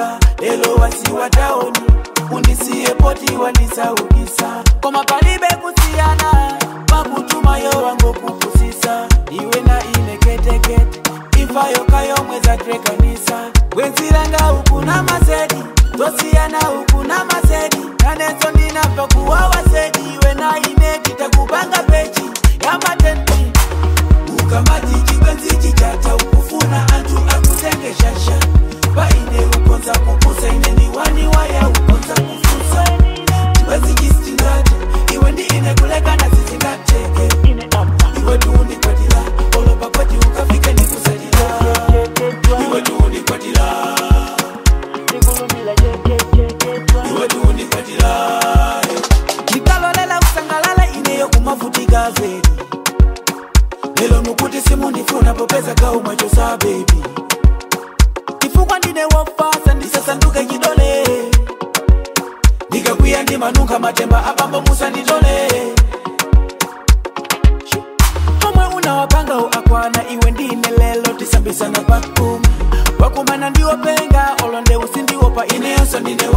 wandipangisa lelo wasiwa taoni undisiye poti wandisaukisa koma palibe kusiyana pakutumayo wango kupusisa iwe na ine ketekete ifayo kayomweza trekanisa wenzilanga uku na masedi tosiyana uku na masedi nanezo ndinavyokuwa wasedi iwe na ine titakupanga pechi ya matenti ukamati chikwenzi chichata ukufuna antu akutenge shasha paine ukonza kupusa ine ni wani waya ukonza kufusa chikwenzi chistingata iwe ndi ine kulekana sizingateke iwe tuundikwatila olopa kweti ukafike nikusalila iwe tuundikwatila iwe tuundikwatila ndikalolela kusangalala ineyo kumavutika veri lelo nukuti simundifuna popeza gaumwacho sa bebi chifukwa ndine wofasa ndisasanduke chidole ndikakwiya ndimanunkha matemba apambo musanditole omwe unawapanga uakwana iwe ndine lelo tisambisana pakuma wakumana ndiwopenga olonde usindiwopa ineyonso ndine